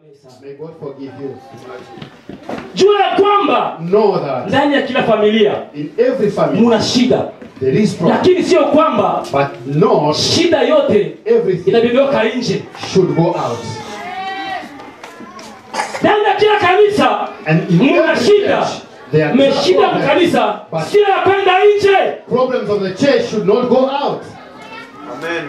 kusamehe sana. May God forgive you. Jua ya kwamba Know that ndani ya kila familia in every family muna shida, there is problem. lakini sio kwamba But not shida yote everything inabebeka nje. should go out. Ndani ya kila kanisa And in muna every shida, church, there are mmeshida problems. mkanisa, But- sio ya kwenda nje. Problems of the church should not go out. Amen.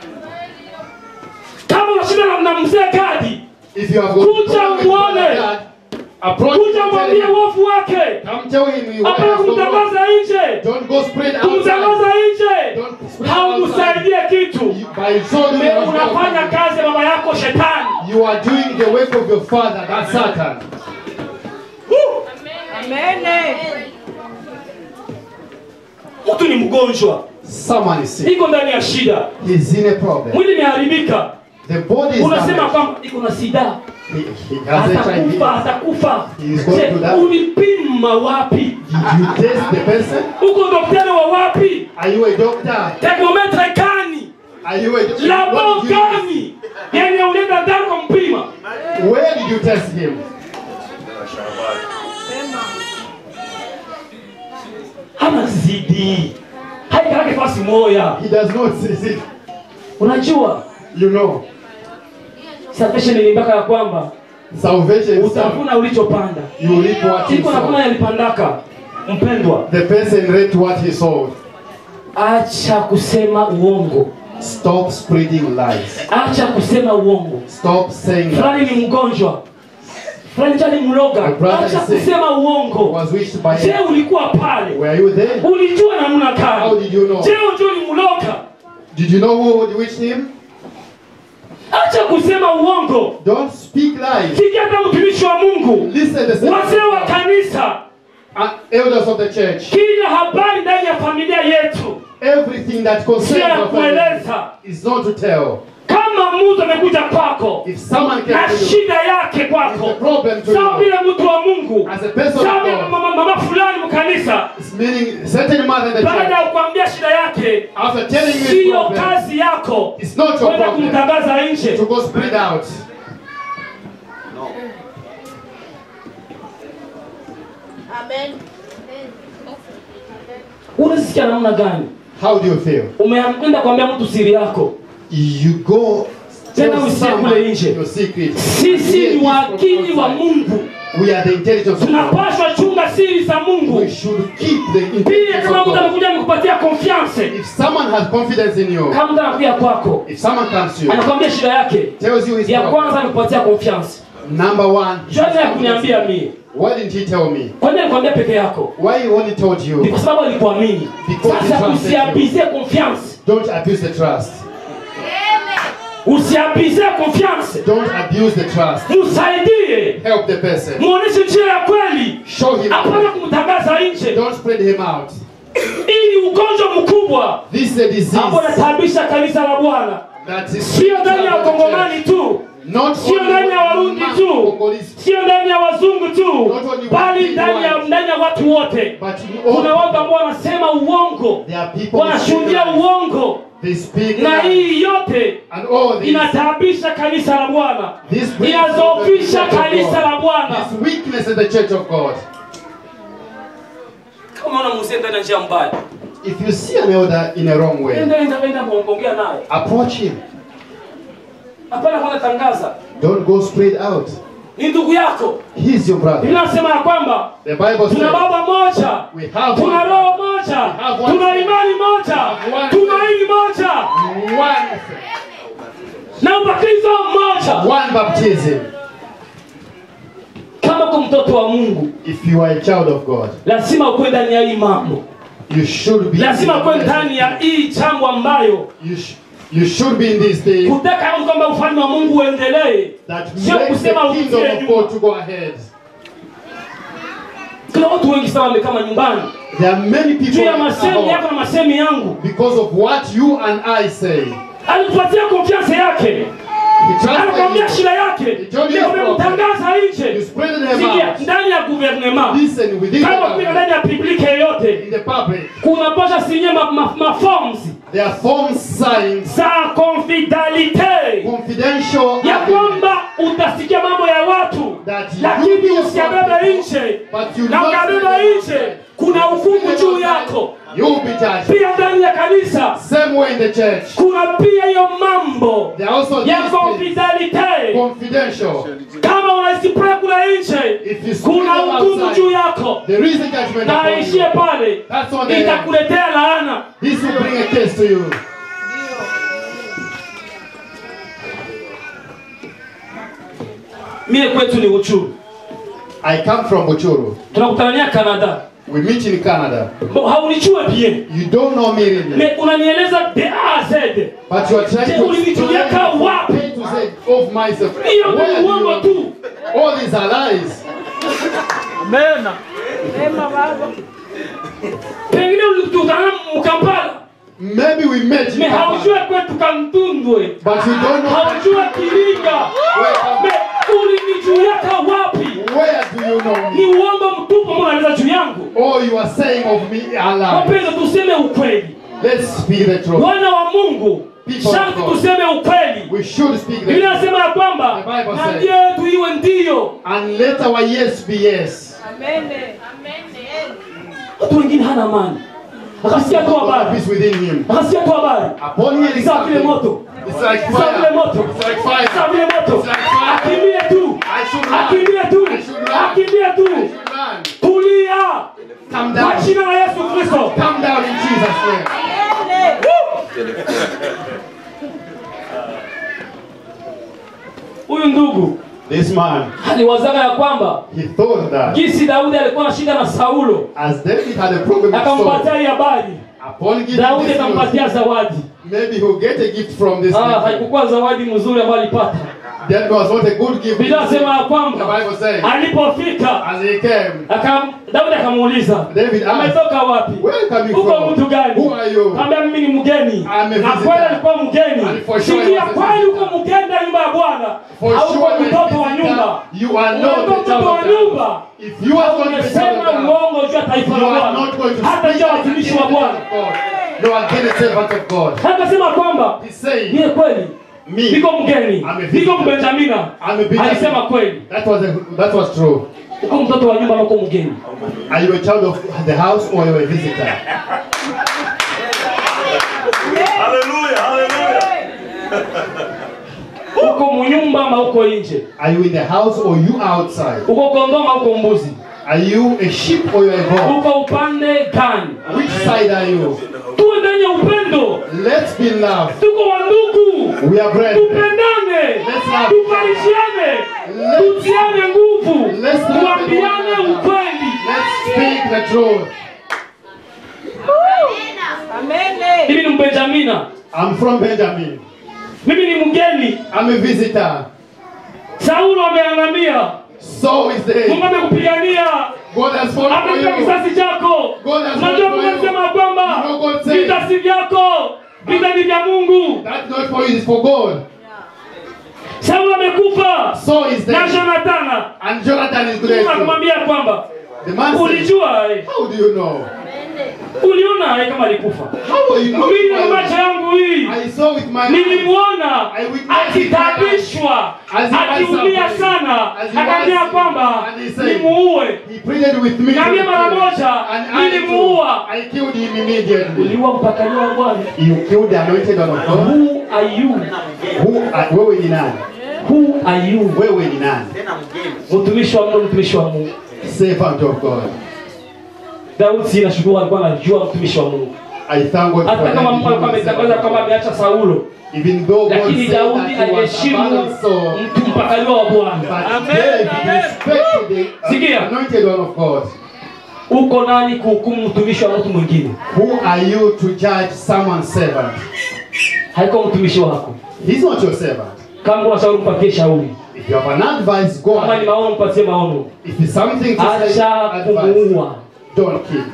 Kama una shida na- na mzee Gadi, If you have got Kuja problem with muone. brother God, approach him kuja and tell mwambie him, uovu wake, come tell him you hapana have no wrong. kumtangaza nje, Don't go spread kumtangaza outside. nje Don't spread outside. haumsaidie kitu. You- By so doing, Me- you are not unafanya helping. kazi ya baba yako shetani. you are doing the work of your father, that's Satan. Mtu ni mgonjwa, Someone is sick. iko ndani ya shida, He's in a problem. mwili imeharibika, The body is unasema damaged. kwamba iko na sida, He, he has HIV. atakufa, atakufa. He is going Je, to die. ulipima wapi? Did you test the person? Uko daktari wa wapi? Are you a doctor? Termometre gani? Are you a doctor? Labo What did you use? gani? Yenye ulienda ndani kumpima? Where did you test him? Hana zidi, haikalake fasi moya. He does not see it. Unajua You know, salvation ilimbaka ya kwamba salvation is utavuna ulichopanda. you reap what you Iko na kuna sow. yalipandaka. Mpendwa, The person reaped what he sowed. acha kusema uongo, Stop spreading lies. acha kusema uongo. Stop saying that. Fulani ni mgonjwa, fulani jani mloga, My brother acha is sick. kusema uongo. Was wished by Je, him. ulikuwa pale? Were you there? Ulijua namna How gani? did you know? Je, unajua ulimloga? Did you know who would wish him? Acha kusema uongo. Don't speak lies. Sikia hata mtumishi wa Mungu, Listen the wazee wa kanisa, Uh, elders of the church. kila habari ndani ya familia yetu Everything that sio concerns ya your family kueleza. is not to tell. Kama mtu amekuja kwako If someone na came to you shida yake with kwako, a problem to sawa you, vile mtu wa Mungu, as a person sawa of vile God, mama, mama fulani mkanisa, it's meaning certain mother in the baada church, ya kuambia shida yake, after telling you his siyo problem, kazi yako it's not your kwenda problem kumtangaza nje. to go spread out. Unasikia namna gani? How do you feel? Umeenda kuambia mtu siri yako. You go Tena tell usiye someone kule nje. your secret. Sisi Hear ni this wakili from wa outside. Mungu, We are the intelligence of God. tunapaswa chunga siri za Mungu. We should keep the Pia intelligence kama of mtu God. amekuja nikupatia confiance, If someone has confidence in you, kama mtu anakuja kwako if someone comes to you, anakwambia shida yake, tells you his ya problem, kwanza nikupatia confiance. number one, Jua ya kuniambia mie, why didn't he tell me? kwa nini alikwambia peke yako? Why he only told Ni you? kwa sababu alikuamini. Because he Sasa trusted usiabize confiance, Don't abuse the trust. usiabize confiance, Don't abuse the trust. msaidie, Help the person. muoneshe njia ya kweli, Show him. hapana kumtangaza nje. Don't spread him out. Hii ni ugonjwa mkubwa This is a disease ambao unataabisha kanisa la Bwana, that is sio ndani ya Wakongomani tu, not sio ndani ya Warundi only tu, Congolese, sio ndani ya wazungu tu, Not only bali white, ndani ya white. ndani ya watu wote. but Kuna all, watu ambao wanasema uongo, there are people who wanashuhudia speak lies. uongo, They speak na lies. hii yote and all this, inataabisha kanisa la Bwana, this brings inazofisha the church of kanisa la God. Bwana. This weakness in the church of God. Kama unaona mzee ndani ya njia mbaya, If you see an elder in a wrong way, enda enda enda kuongea naye, approach him. hapana kwenda tangaza, Don't go spread out. ni ndugu yako. He's your brother. Biblia inasema ya kwamba The Bible tuna says baba moja, we have tuna one, roho moja, have one tuna faith. imani moja, have one tumaini moja one, na ubatizo mmoja. one baptism. Kama uko mtoto wa Mungu, If you are a child of God, lazima ukuwe ndani ya hii mambo, you should be. lazima ukuwe ndani ya hii jambo ambayo You, sh- you should be in this thing kutaka kwamba ufalme wa Mungu uendelee, that Sio makes the kusema kingdom utie of nyuma. God to go ahead. kuna watu wengi sana wamekaa nyumbani There are many juu people ya at masemi home yako na masemi yangu. because of what you and I say. Alikupatia konfiansa yake, He anakwambia trusted shida yake, He told you leo his umemtangaza you. You nje. spread them Sikia, out. ndani ya gouvernement Listen within the kama kupita public. ndani ya publike yoyote In the public, kuna pasha sinye ma, ma, ma forms there are form signs, za confidalite confidential ya agreements kwamba utasikia mambo ya watu That you lakini hear usiyabebe something, nje but you na not ukabeba say it nje kuna hukumu juu yako You'll be judged. pia ndani ya kanisa Same way in the church. kuna pia hiyo mambo There are also ya these things, confidalite confidential. kama unaisiprea kula nje If you speak kuna them hukumu outside, juu yako there is a judgment na upon aishie you. pale That's on the end. itakuletea laana This will bring a case to you. mie kwetu ni uchuru I come from Buchuru. tunakutanania canada We meet in Canada. Bo- haunichue bien You don't know me really. Me- unanieleza de a a z But you are trying Je, to ulinijuliaka explain wapi? A to Z of myself. hiyo Where ni do uongo you tu All these are lies. pengine ulikutana mkampala Maybe we met in me haujue Kampala, kwetu kantundwe but you don't know haujue kiringa me ulinijuliaka wapi where do you know ni me? uongo mtupu ambao unaeleza juu yangu All you are saying of me are lies. wapendwa tuseme ukweli Let's speak the truth. wana wa mungu People sharti of God. tuseme ukweli We should speak the biblia truth. inasema ya kwamba The Bible na says- ndio yetu iwe ndiyo And let our yes be yes. watu wengine hana amani akasikia tu God habari peace within him. akasikia tu habari Upon hearing Sawa vile something, moto it's like Sawa vile fire. moto It's like Sawa fire. vile moto It's like fire. akimbie tu I should run. akimbie tu I should run. akimbie tu I should run. tulia Come kwa down. jina la yesu kristo Come down in Jesus' name. huyu ndugu This man, aliwazaga ya kwamba he thought that jinsi daudi alikuwa na shida na saulo as David had a problem with Saul, akampatia hii habari upon giving daudi this news, akampatia zawadi maybe he'll get a gift from this Ah, people. haikukuwa zawadi mzuri ambayo alipata That was not a good gift. biblia nasema ya The kwamba Bible says, alipofika as he came, aka- daudi akamuuliza David asked, umetoka wapi Where are you coming uko from? mtu gani Who are you? kaambia mimi ni mgeni I'm a na visitor. kweli alikuwa mgeni And for sure he sikia was a kweli visitor. uko mgeni ndani ya nyumba ya bwana For hauko sure, my mtoto wa visitor, nyumba you are not Unakuwa the child mtoto wa of God. nyumba If you are going to be child umesema of God, uongo juu ya taifa you la are bwana not going to hata speak juu ya against watumishi the wa servant bwana of God. No, against the servant of God. akasema kwamba He's saying, niye kweli me, niko mgeni I'm a niko visitor. mbenjamina I'm a Benjamin. alisema kweli That was a, that was true. uko mtoto wa nyumba na uko mgeni Are you a child of the house or are you a visitor? Hallelujah, hallelujah. uko munyumba ama uko nje Are you in the house or you outside? uko kondoo ama uko mbuzi Are you a sheep or you are a goat? uko upande gani Which side are you? tuwe ndani ya upendo Let's be loved. tuko wandugu We are brethren. tupendane Let's love. tufarishiane Let's- tutiane nguvu Let's love tuambiane one another. ukweli Let's speak the truth. mimi ni mbenjamina I'm from Benjamin. mimi ni mgeni I'm a visitor. saulo ameangamia So is the mungu amekupigania God has fought for amekupa you. kisasi chako God has unajua fought mungu for you. alisema kwamba You know God said- vita si vyako vita ni vya mungu That's not for you, it's for God. saulo amekufa So is the na jonatana and Jonathan is mungu grateful. akamwambia kwamba The man said, ulijua eh, How do you know? uliona eh, kama alikufa How are you mimi na know? macho yangu hii I saw with my eyes. nilimwona I witnessed it akitabishwa As he was akiumia suffering. sana As he akaambia was- kwamba and he said, nimuue He pleaded with me. Na to mimi mara kill him. moja, And I, nilimuua. too, I killed him immediately. uliua mpakaliwa wa bwana You killed the anointed one of God. who are you Who, are- wewe ni nani? who are you Wewe ni nani? mtumishi wa mungu mtumishi wa mungu Servant of God. daudi si nashukuru alikuwa anajua mtumishi wa mungu I thank God hata for kama mungu alikuwa that. ametangaza kwamba ameacha saulo Even though God lakini said daudi that he was aliheshimu abandoned Saul, mtu mpakaliwa wa bwana but David respected the uh, Sikia. anointed one of God. uko nani kuhukumu mtumishi wa mtu mwingine Who are you to judge someone's servant? haiko mtumishi wako He's not your servant. kama una shauri mpatie shauri If you have an advice, go kama ni ahead. maono mpatie maono If it's something to say, acha advice, kumuua don't kill.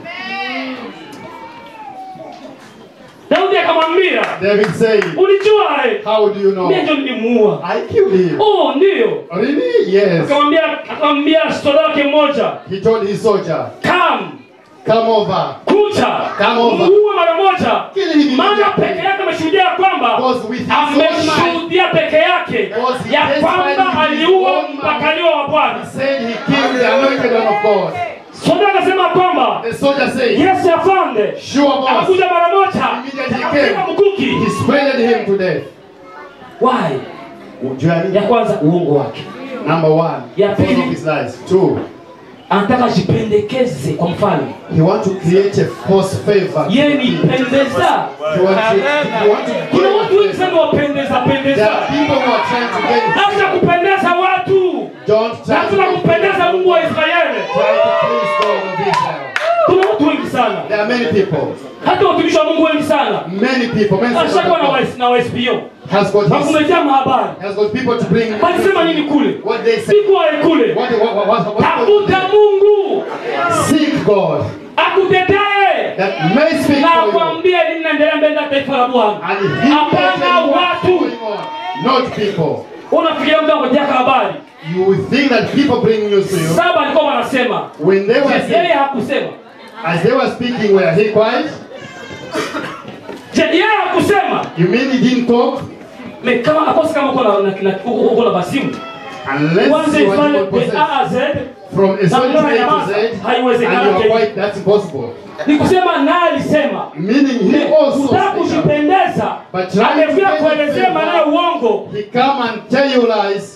daudi akamwambia David said, ulijua eh, How do you know? mie ndio nilimuua I killed him. oh ndio Really? Yes. akamwambia akamwambia stoda wake mmoja He told his soldier, kam Come over. kucha Come over. muue mara moja Kill him maana immediately. peke yake ameshuhudia kwamba Because with his own mind, ameshuhudia peke yake Because he ya testified kwamba with his aliua own mouth, mpakaliwa wa Bwana. said he killed the anointed one of God. Soda akasema kwamba The soldier said, Yesu afande Sure, boss. akakuja mara moja Immediately akapiga came. mkuki. He sprayed him to death. Why? Journey. Ya kwanza uongo wake, Number one, Ya because pili. of his lies. Two, anataka ajipendekeze kwa mfalme. he want to create a false favor. Yeye ni pendeza. He want to, he want to Kuna watu wengi gain sana wapendeza There pendeza, are people who are trying to gain hata kupendeza watu, Don't try to, lazima kumpendeza Mungu wa Israeli. try to please God of Israel. Kuna watu wengi sana, There are many people. hata watumishi wa Mungu wengi sana Many people. Many servants of ashakuwa na God wa- na waspo has got na his, kumejaa mahabari. has got people to bring Walisema nini kule? what they say. Siku wae kule, What, what, what, what, what, tafuta Mungu seek God akutetee that may speak na for you. akwambie nini naendelea mbele ya taifa la Bwana. And he will Hapana tell you what's watu. going on, not people. Unafikiria mtu angojeka habari You will think that people bring news to you. saba, alikuwa wanasema When they were Je, yeye saying, hakusema? as they were speaking, were he quiet? Je, yeye hakusema? You mean he didn't talk? Me kama akosi kama uko na na- na- uko uko na basimu Unless kwanza you ifanye want to the possess A Z from a certain Na A to nyamaza. Z, and Haiwezekani. you are quiet, that's impossible. ni kusema naye alisema Meaning he also kutaka speak up. kujipendeza, But trying to amekuja gain kuelezea favor, maneno ya uongo. He come and tell you lies.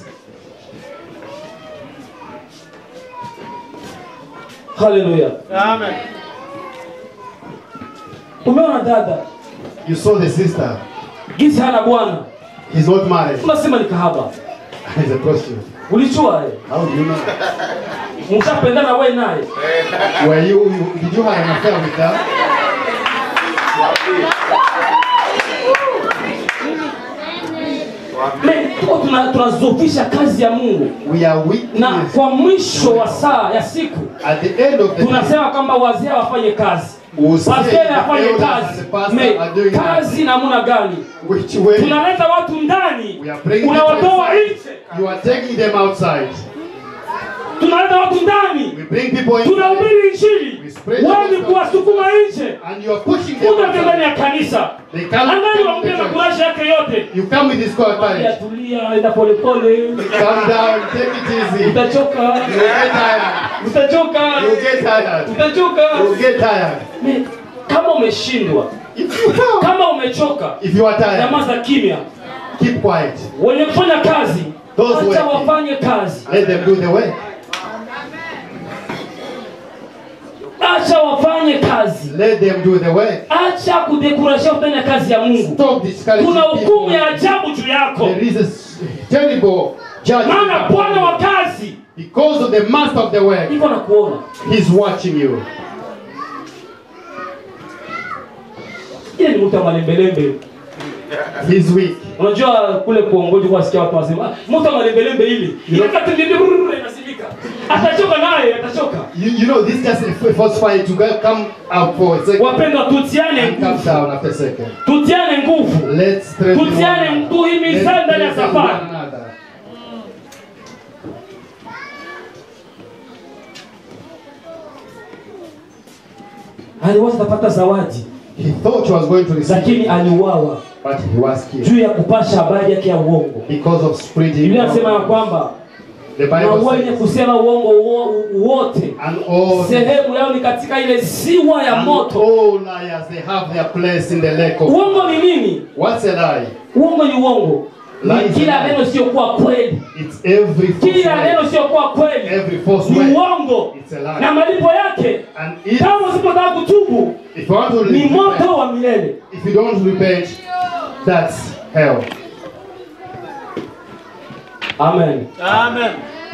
Haleluya! Umeona dada You saw the sister. gisi hana bwana, He's not married. unasema ni kahaba. He's a prostitute. Ulijua eh? How do you know? mshapendana wewe naye Were you, you did you have an affair with her? Me, tuko tuna- tunazofisha kazi ya Mungu We are na witness kwa mwisho wa saa ya siku at the end of the day. tunasema kwamba wazee wafanye kazi We'll say Pastor the afanye elders and kazi the pastor Me, are doing that. kazi namna gani Which way? tunaleta watu ndani We are bringing unawatoa people inside. nje You are taking them outside. tunaleta watu ndani We bring people in tunahubiri injili We spread the wewe ni gospel. kuwasukuma nje and you are pushing them kuja ndani outside. ya kanisa They can't angali come to wampie the na church. kurashi yake yote You come with this courage. Ya, tulia enda polepole Calm down, take it easy. utachoka You get tired. utachoka You get tired. utachoka You get tired. Me, kama umeshindwa If you come, kama umechoka if you are tired, nyamaza kimya keep quiet. wenye kufanya kazi Those acha working. wafanye kazi Let them do the work. acha wafanye kazi Let them do the work. acha kudekurashia kufanya kazi ya mungu Stop discouraging kuna hukumu people. ya ajabu juu yako There is a s- terrible judgment maana upon bwana wa you. kazi because of the master of the work. iko na kuona He's watching you. ile ni mtu wa malembelembe He's weak. unajua kule kuongoji kuwasikia watu wasema "Ah, mtu wa malembelembe ili inasimika atachoka naye atachoka You, you know, this just a false fight to go- come up for a second wapendwa tutiane and come nguvu down after a second. tutiane nguvu Let's strengthen one Tutiane, another. tuhimizane Let's ndani ya strengthen safari. one another. aliwaza atapata zawadi He thought he was going to receive, lakini aliuawa but he was killed juu ya kupasha habari yake ya uongo because of spreading. biblia anasema ya kwamba The na Bible wenye says, kusema uongo wo- wote and all sehemu yao ni katika ile ziwa ya and moto all liars they have their place in the lake of. uongo ni nini What's a lie? uongo ni uongo Lie ni is kila a lie. neno siokuwa kweli It's every false kila word. neno siokuwa kweli Every false ni word. uongo It's a lie. na malipo yake And if, kama usipotaka kutubu if you want to ni repent, moto wa milele if you don't repent, that's hell. amen Amen.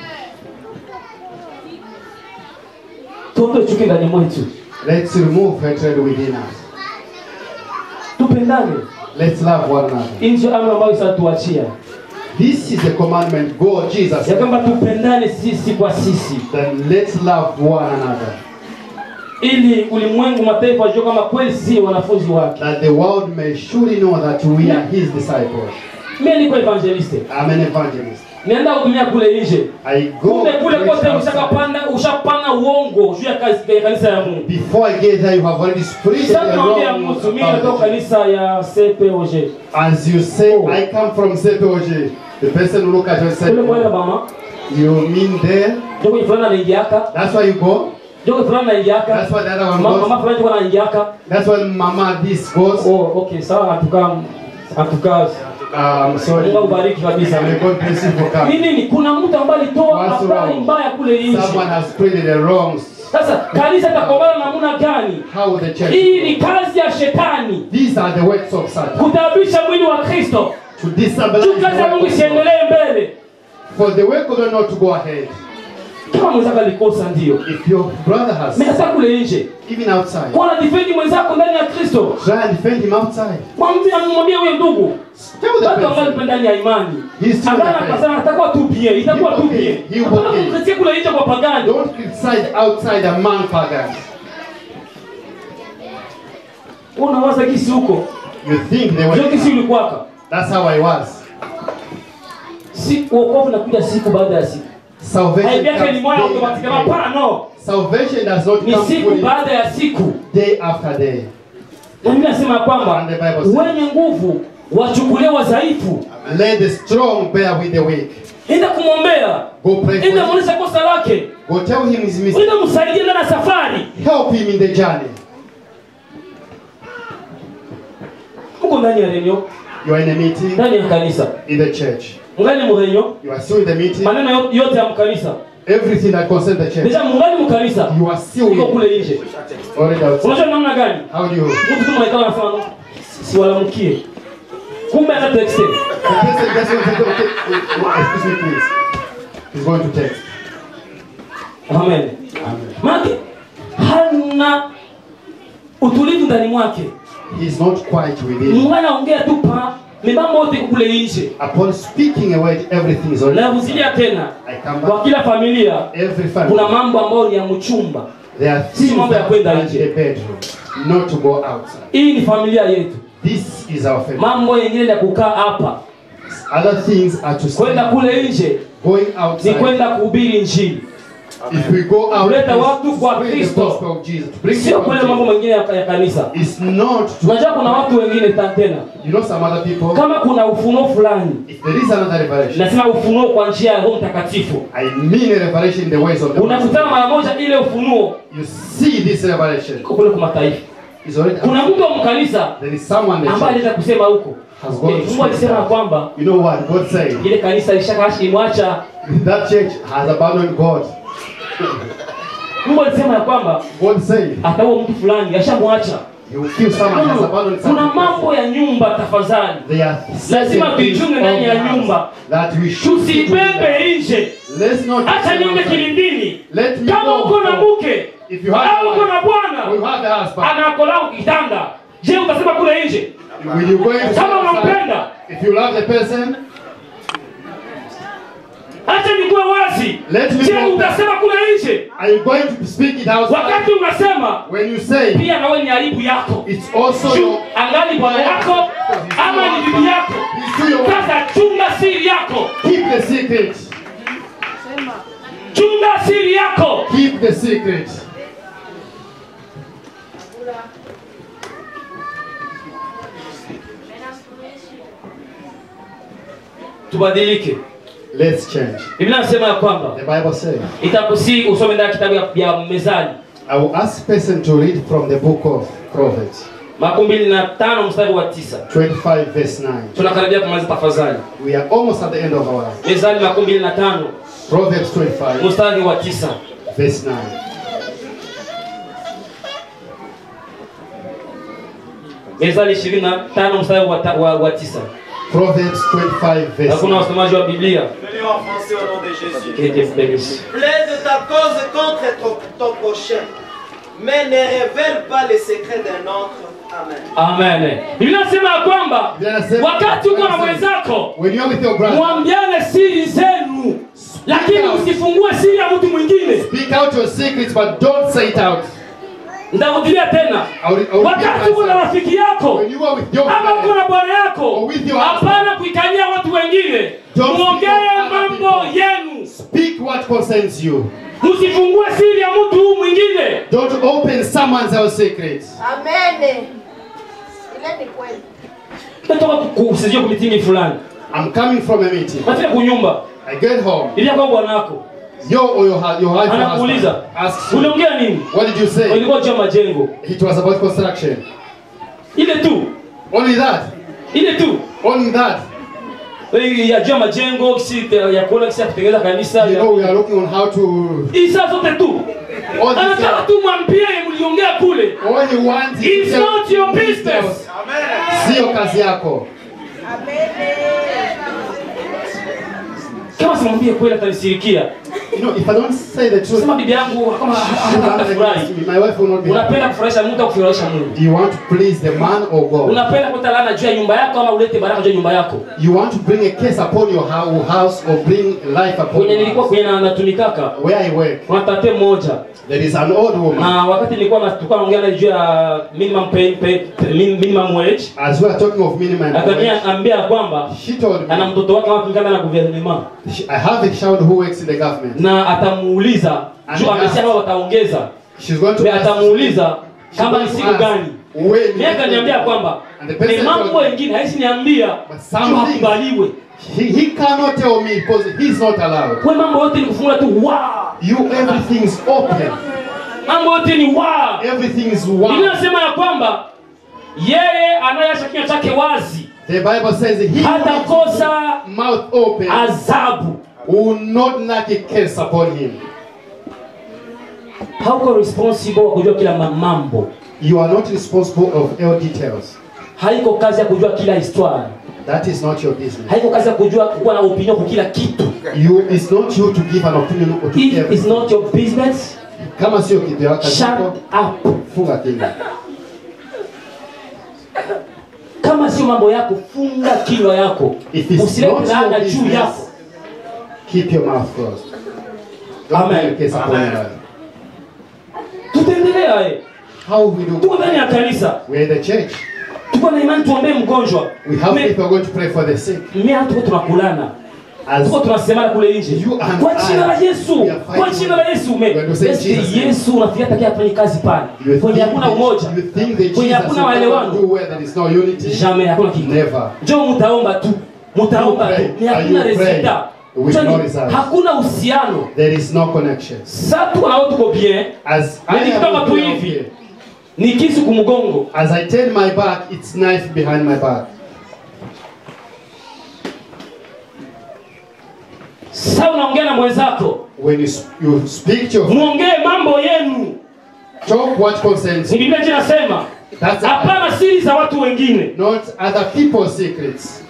tuondoe chuki ndani mwetu Let's remove hatred within us. tupendane Let's love one another. hii ndio amri ambayo isatuachia This is the commandment God, Jesus, ya kwamba tupendane sisi kwa sisi then let's love one another. ili ulimwengu mataifa wajue kama kweli sisi wanafunzi wake That the world may surely know that we are His disciples. mimi niko evangeliste I'm an evangelist. nienda hudumia kule nje I go kumbe kule preach kote outside. ushakapanda ushapana uongo juu ya kazi- ya kanisa ya mungu Before I get there, you have already spread the sasa naambia wrong mtu mimi about natoka it. kanisa ya CPOG As you say, Oh. I come from CPOG. The person who look at you and kule mwenda said, mama You mean there? ndio kwenye fulani anaingiaka That's why you go? ndio kwenye fulani anaingiaka That's why the other one Ma- mama goes? fulani ndio anaingiaka That's why Mama this goes? oh okay sawa atuka atuka Um, sorry. Mungu akubariki kabisa May God bless you for ni coming. nini kuna mtu ambaye alitoa What's habari wrong? mbaya kule nje Someone has spread the wrongs. sasa kanisa itakombana namna gani How will the church hii ni go? kazi ya shetani These are the works of Satan. kutaabisha mwili wa kristo To destabilize juu kazi ya the mungu work of God. isiendelee mbele For the work of God not to go ahead. kama mwenzako alikosa ndio If your brother has, mesa kule nje even outside, kuwa na difendi mwenzako ndani ya kristo try and defend him outside. mwambie amwambie huyo ndugu Tell the watu ambao person. nipo ndani ya imani He's still angana the faith. kasana atakuwa tu bien itakuwa He tu okay. bien He hapana okay. kumkritia kule nje kwa pagani Don't criticize outside among pagans. unawaza kisi huko You think they ndio kisi were. ulikwaka That's how I was. si wokovu nakuja siku baada ya siku Salvation haibi yake ni comes moyo day automatically after day. hapana no Salvation does not ni come siku fully baada ya siku day after day. na mimi nasema kwamba And the Bible says- wenye nguvu wachukulie wadhaifu Let the strong bear with the weak. enda kumwombea Go pray for enda him. mwonyesha kosa lake Go tell him his mistake. enda msaidie ndani ya safari Help him in the journey. huko ndani ya renyo You are in a meeting ndani ya kanisa in the church. mngali mrenyo You are still in the meeting. maneno yo- yote ya mkanisa Everything that concerns the church. deja mungali mkanisa You are still iko in kule nje already outside. unajua namna gani How do you? mtu tu mwaikao anasema no siwalamkie kumbe ana texte The person just wants to okay, excuse me, please. He's going to text. amen Amen. maana hana utulivu ndani mwake He's not quite within. mungu anaongea tu pa mibambo yote iko kule nje Upon speaking a word, everything is already. na kuzidia tena I come kwa back. kila familia Every kuna family. mambo ambayo ni ya mchumba There are Si things mambo ya that kwenda are in nje. the bedroom, not to go outside. hii ni familia yetu This is our family. mambo yengine ya kukaa hapa Other things are to kwenda stay. kule nje Going ni outside. kwenda kuhubiri njini If we go out, Kuleta it's watu to kwa spread the Kristo. gospel of Jesus. to Bring sio people kule to mambo Jesus. mengine ya, ya kanisa It's not to. unajua kuna watu wengine ta- tena You know some other people. kama kuna ufunuo fulani If there is another revelation, nasema ufunuo kwa njia ya roho mtakatifu I mean a revelation in the ways of the unakutana mara moja ile ufunuo You see this revelation iko kule kwa mataifa is already. kuna mtu wa mkanisa There is someone in the ambaye church. aliweza kusema huko Has gone Eh, to mungu speak alisema that. kwamba You know what God said? ile kanisa lishakashimwacha That church has abandoned God. mungu alisema ya kwamba God said ataua mtu fulani ashamwacha He will kill someone. He has abandoned kuna someone. mambo ya nyumba tafadhali There are Lazima certain things tuichunge ndani ya of the house nyumba. that we should keep within the tusibebe nje house. Let's not. hata niombe kilindini Let me kama go. uko na mke If you have au a uko na wife, bwana or you have a husband, anakolao kitanda je utasema kule nje will you go into kama outside? unampenda If you love the person, hata nikuwe wazi Let me je go. utasema kule nje are you going to speak it outside? wakati unasema When you say pia nawe ni aibu yako it's also Juu, your, angali bwana yako ama ni bibi yako it's to your sasa chunga siri yako keep the secret. chunga siri yako Keep the secret. tubadilike Let's change. biblia nasema ya kwamba The Bible says, itakusi usome ndani ya kitabu ya, ya mezali I will ask person to read from the book of Proverbs, makumi mbili na tano mstari wa tisa 25 verse 9. tunakaribia kumaliza tafadhali We are almost at the end of our mezali makumi mbili na tano Proverbs 25 mstari wa tisa verse 9. mezali ishirini na tano mstari wa, ta- wa, wa tisa Proverbs 25 verse hakuna 9. wasomaji wa biblia Venez en français au nom de Jésus. Que Dieu vous bénisse. Plaide ta cause contre ton, ton prochain, mais ne révèle pas les secrets d'un autre. Amen. amen biblia nasema ya kwamba Biblia inasema- wakati uko na mwenzako When you're with your brother, mwambiane siri zenu lakini usifungue siri ya mtu mwingine speak out your secrets, but don't say it out. nitarudilia tena I will- I will wakati repeat uko na myself. rafiki yako When you are with your ama uko friend, na bwana yako Or with your husband. hapana kuikalia watu wengine Don't muongee speak of other mambo people. yenu speak what concerns you. msifungue siri ya mtu huu mwingine Don't open someone else's secrets. Amen. Ile ni kweli. natoka kusijia kumitingi fulani I'm coming from a meeting. nafika kunyumba I get home. ilia kwa bwanako Your or your, hu- your wife or husband anakuuliza asks you, uliongea nini what did you say? ilikuwa juu ya majengo It was about construction. ile tu Only that. ile tu Only that. Eh, ya juu ya majengo kisi ya kuona kisi ya kutengeneza kanisa You ya- know, we are looking on how to. isa zote tu All this, anataka uh, tu mwambie mliongea kule all you want is It's to not your tell- business. Sio kazi yako. kama simwambie kweli atanisirikia You know, if I don't say the truth, sema bibi yangu kama she will atafurahi against me. My wife will not be happy. unapenda kufurahisha Mungu au kufurahisha Mungu Do you want to please the man or God? unapenda kuleta laana juu ya nyumba yako ama ulete baraka juu ya nyumba yako You want to bring a case upon your hou- house or bring life upon kwenye your nilikuwa house. kwenye na- natumikaka Where I work, kuna tate mmoja there is an old woman. na wakati nilikuwa na tulikuwa naongea naye juu ya minimum pay, pay, min- minimum wage As we are talking of minimum wage, akaniambia kwamba she told ana me mtoto wake anatumikana na gouvernement she- I have a child who works in the government. na atamuuliza juu amesema wataongeza She's going to na ask atamuuliza she's kama going ni to siku ask gani when Mimi akaniambia kwamba And the ni person mambo told me, mengine haisi niambia But some juu things- hakubaliwe he, he cannot tell me because he's not allowed. kwa mambo yote ni kufunga tu wa You, everything's open. mambo yote ni wa Everything is Biblia one. inasema ya kwamba yeye anayeacha kinywa chake wazi The Bible says he who hatakosa has mouth open adhabu will not lack a curse upon him. hauko responsible wa kujua kila ma- mambo You are not responsible of all details. haiko kazi ya kujua kila histoire That is not your business. haiko kazi ya kujua kuwa na opinion kwa kila kitu You, it's not you to give an opinion to if it's everything. not your business Kama sio kitu yako, shut up funga kinywa. kama sio mambo yako funga kinywa yako If it's usilete not laana your juu yako business, keep your mouth closed. Don't Amen. make a case upon your life. tutaendelea eh. How we do? tuko ndani ya kanisa We're in the church. tuko na imani tuombee mgonjwa We have Me- faith. We're going to pray for the sick. mimi tuko tunakulana As tuko tunasemana kule nje You and kwa I, jina la Yesu we are fighting kwa jina la Yesu We are to say Yesu Jesus' name. Yesu unafikia takia afanye kazi pale you kwenye think, hakuna umoja that, you think that kwenye Jesus hakuna will maelewano do where there is no unity? jamais hakuna kitu Never. njoo mtaomba tu mtaomba You tu pray. ni Are hakuna you praying? resulta With Yaani, no results. hakuna uhusiano There is no connection. sasa tuko na watu tuko bien As I Yaani kitoka am tu okay, hivi. okay. ni kisu kumgongo As I turn my back, it's knife behind my back. sasa unaongea na mwenzako When you, s- you speak to your muongee mambo yenu talk what concerns you. Biblia inasema That's hapana siri za watu wengine not other people's secrets.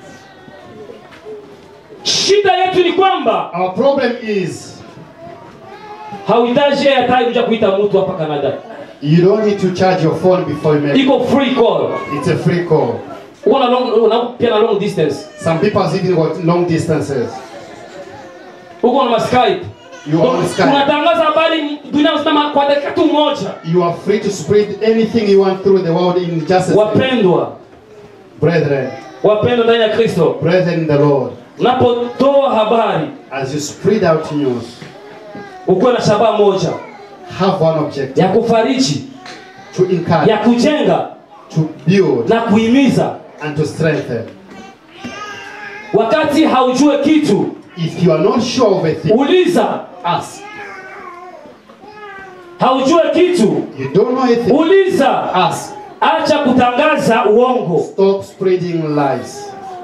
shida yetu ni kwamba Our problem is hauhitaji yeye hata kuja kuita mtu hapa Canada you don't need to charge your phone before you make iko free call It's a free call. uko na long una pia na long distance Some people are even got long distances. uko na Skype You are on Skype. unatangaza habari dunia nzima kwa dakika tu moja You are free to spread anything you want through the world in just a second. wapendwa Brethren, wapendwa ndani ya Kristo brethren in the Lord, unapotoa habari as you spread out news, ukuwe na shabaha moja have one objective ya kufariji to encourage, ya kujenga to build, na kuhimiza and to strengthen. wakati haujue kitu If you are not sure of a thing, uliza ask. haujue kitu You don't know a thing, uliza ask. acha kutangaza uongo Stop spreading lies.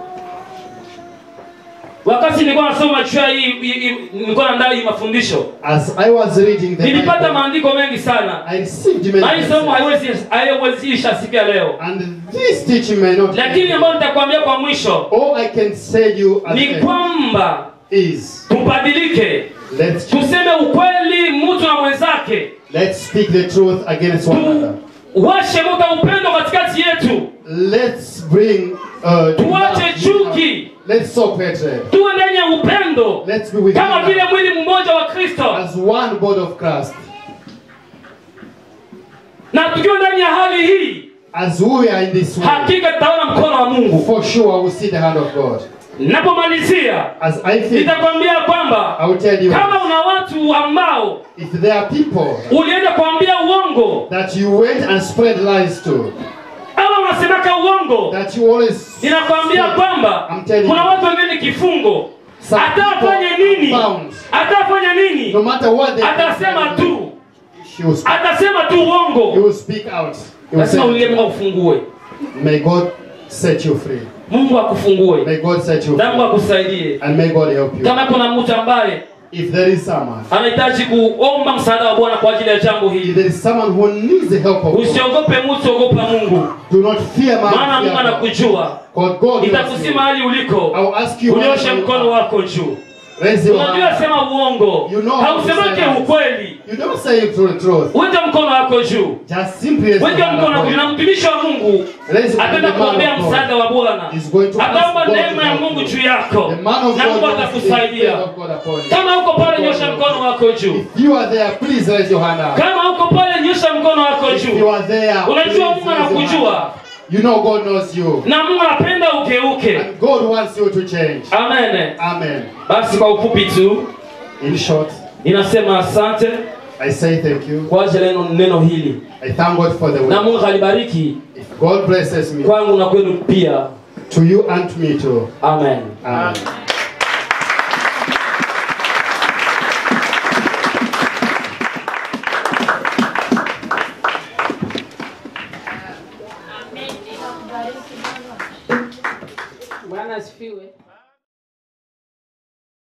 wakati nilikuwa nasoma juu ya hii hii- hii- nilikuwa naandaa hii mafundisho As I was reading the nilipata Bible, maandiko mengi sana I received na hii many somo messages. haiwezi haiwezi isha siku ya leo And this teaching may not lakini ambayo nitakwambia kwa mwisho All I can say you at ni the end kwamba is tubadilike let's tuseme ukweli mtu na mwenzake let's speak the truth against one another. tuwashe moto wa upendo katikati yetu Let's bring uh, tuwache love. chuki Let's stop hatred. tuwe ndani ya upendo Let's be with kama vile love mwili mmoja wa kristo as one body of Christ. na tukiwa ndani ya hali hii As we are in this way, hakika tutaona mkono wa mungu for sure we'll see the hand of God. napomalizia As I think, nitakwambia kwamba I will tell you kama una watu ambao if there are people ulienda kuambia uongo that you went and spread lies to, ama unasemaka uongo uongo that you always ninakwambia kwamba I'm telling kuna you. watu wengine ni kifungo Some atafanye people nini are bound. atafanya nini no matter what they atasema tu she will speak, atasema tu he uongo will speak out. He will lazima ulie say, mungu akufungue May God set you free. mungu akufungue May God set you na mungu free. akusaidie And may God help you. kama kuna mtu ambaye If there is someone, anahitaji kuomba msaada wa bwana kwa ajili ya jambo if hili there is someone who needs the help of God, usiogope mtu ogopa mungu do not fear man. maana mungu fear God. anakujua God, God knows nitakusi you. mahali uliko I'll ask you where unyoshe you mkono are. wako juu Raise your unajua hand. sema uongo You know how to hausemake say lies. ukweli You don't say it to the truth. weka mkono wako juu Just simply raise your weka hand mkono wako juu na upon mtumishi wa mungu Raise your hand. ataenda The man kuombea of God. msaada wa bwana Is going to ask ataomba God to neema ya help mungu you. juu yako The man of na mungu God wants the atakusaidia favor of God upon you. kama uko pale nyosha mkono wako juu If you are there, please raise your hand up. kama uko pale nyosha mkono wako If you juu are there, Unajua please Mungu raise your hand anakujua. up. You know God knows you. na mungu anapenda ugeuke And God wants you to change. amen Amen. basi kwa ufupi tu In short, ninasema asante I say thank you. kwa ajili ya neno- neno hili I thank God for the na word. mungu alibariki If God blesses me, kwangu na kwenu pia to you and to me too. amen Amen. Bwana asifiwe.